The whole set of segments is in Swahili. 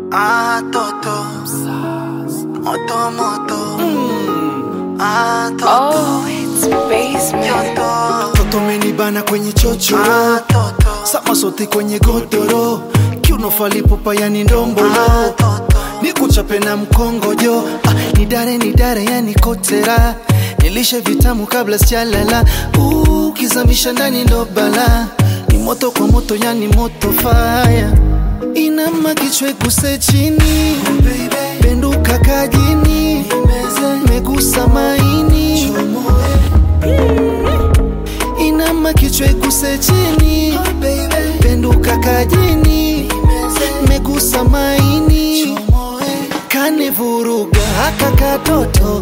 Ah, toto. Moto, moto. Ah, toto. Oh, it's basement. Yoto. Toto menibana kwenye chochoro Ah, toto. sama sote kwenye godoro kiuno falipupa yani ndombolo Ah, toto. nikuchape na mkongojo ah, nidare nidare yani kotera nilishe vitamu kabla sijalala uh, kizamisha ndani ndo bala ni moto kwa moto yani moto faya inama kichwe guse chini penduka kajini megusa maini inama kichwa iguse chini penduka kajini megusa maini kanivuruga haka katoto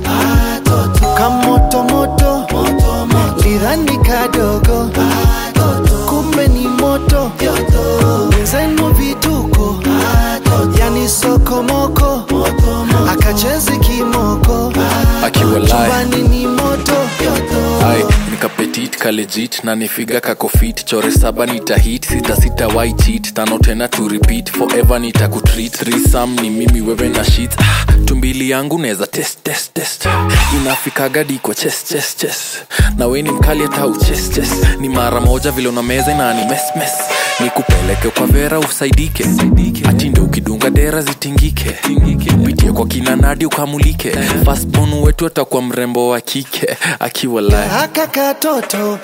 kamotomoto lidhani kadogo kumbe ni moto wenzenu vituko yani sokomoko akachezi kimoko akiwa live chumbani ni moto ai nikapetit kalejit na nifiga kakofit chore saba nitahit sita sita why cheat tano tena to repeat forever nitakutreat risam ni mimi wewe na shit ah, tumbili yangu neza test test test inafikaga di kwa chest chest chest na we ni mkali hata uches chest ni mara moja vile una meza na ni mes mes nikupeleke kwa vera usaidike atinde ukidunga dera zitingike pitie kwa kina nadi ukamulike fastbon wetu atakuwa mrembo wa kike akiwa live haka katoto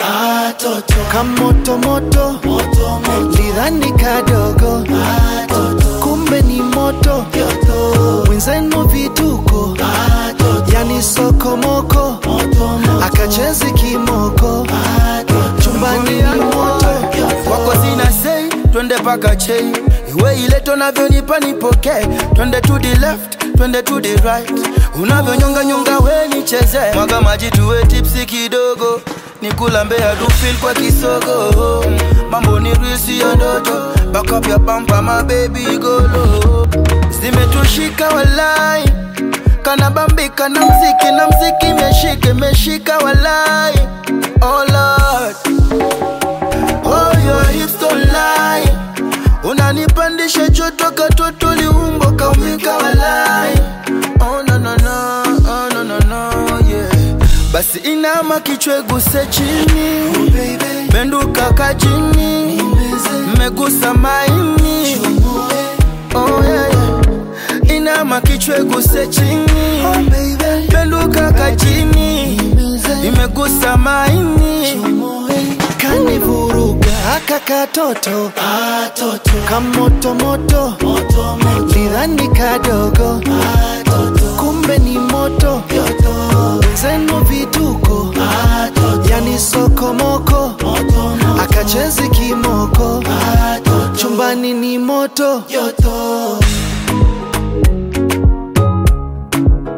kamotomoto lidhani kadogo kumbe ni moto wenzenu vituko yani sokomoko akachezi kimoko chumbani ni moto kwako sina sei twende paka chei iwe ile tunavyonipa nipokee twende to the left twende to the right unavyonyonga nyonga we nicheze mwaga maji tuwe tipsi kidogo nikulambea dufil kwa kisogo mambo ni risi ya ndoto bakapya pampa mabebi golo zimetushika walai kanabambika na mziki na mziki meshike meshika walai oh Lord. Oh, your hips don't lie. Unanipandisha joto katoto liumbo kaumika walai. Oh, no, no, no. Oh, no, no, no, yeah. Basi inama kichwe guse chini benduka kajini megusa maini oh, yeah, yeah. inama kichwe guse chini benduka kajini imegusa maini kanivuruga haka katoto kamotomoto lidhani kadogo kumbe ni moto wenzenu vituko yani sokomoko akachezi kimoko chumbani ni moto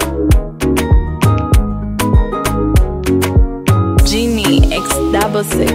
Genie X double six.